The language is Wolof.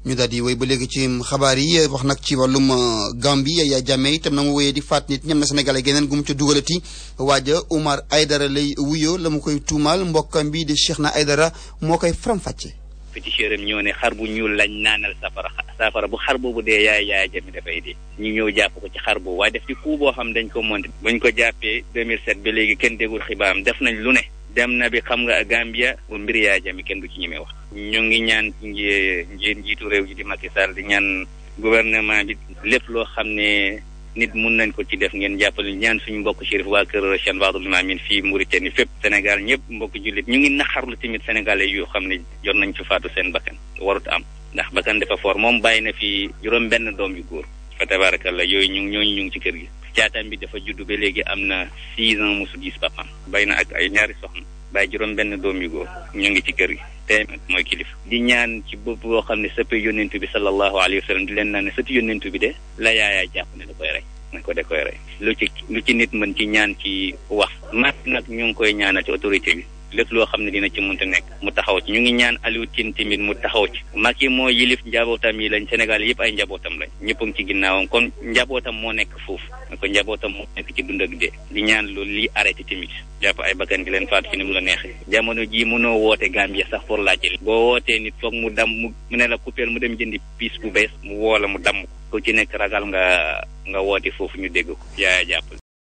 ñu daal di wéy ba léegi ci xabaar yi wax nag ci wàllum Gambie Yaya Jammeh itam na mu wéyee di faat nit ñam na Sénégalais geneen gu mu ca dugalati waaja Oumar Aydara lay wuyoo la mu koy tuumaal mbokkam bi di Cheikhna Aydara moo koy faram-fàcce. féticheur am ñoo ne xar bu ñuul lañ naanal safara safara bu xar boobu dee yaay Yaya Jammeh dafay dee ñu ñëw jàpp ko ci xar boobu waaye def ci coup boo xam dañ ko monté buñ ko jàppee 2007 ba léegi kenn déggul xibaaram def nañ lu ne dem na bi xam nga Gambia bu mbir Yaya Jammeh kenn du ci ñemee wax ñu ngi ñaan ci nji njiitu réew ji di Macky Sall di ñaan gouvernement bi lépp loo xam ne nit mun nañ ko ci def ngeen jàppale ñaan suñu mbokk Chérif waa kër Cheikh Badou Limamine fii Mauritanie fépp Sénégal ñëpp mbokk jullit ñu ngi naxarlu tamit sénégalais yu xam ne jot nañ ci faatu seen bakkan warut am ndax bakkan dafa foor moom bàyyi na fi juróom benn doom yu góor fa tabarakallah yooyu ñu ñooñu ñu ngi ci kër gi caatam bi dafa judd ba léegi am na six ans mosu gis papam bay na ak ay ñaari soxna bàyyi juróom benn doom yu góor ñu ngi ci kër gi te mooy kilif di ñaan ci bopp boo xam ne sëpp yónnentu bi sallallahu alayhi wa sallam di leen naan ne sëpp yónnentu bi de la yaayaa jàpp ne da koy rey na ko da koy rey lu ci lu ci nit mën ci ñaan ci wax mat nag ñu ngi koy ñaanal ci autorité bi lépp loo xam ne dina ci mënta nekk mu taxaw ci ñu ngi ñaan Aliou Tine tamit mu taxaw ci Macky moo yilif njabootam yi lañ Sénégal yëpp ay njabootam lañ ñëpp a ngi ci ginnaawam kon njabootam moo nekk foofu ko njabootam moo nekk ci dund ak dee di ñaan loolu lii arrêté tamit jàpp ay bakkan gi leen faatu fi ni mu la neexee jamono jii mënoo woote Gambia sax pour laajte boo wootee nit foog mu dam mu ne la coupeel mu dem jëndi piis bu bees mu woo la mu damm ko ku ci nekk ragal nga nga woote foofu ñu dégg ko yaaya jàpp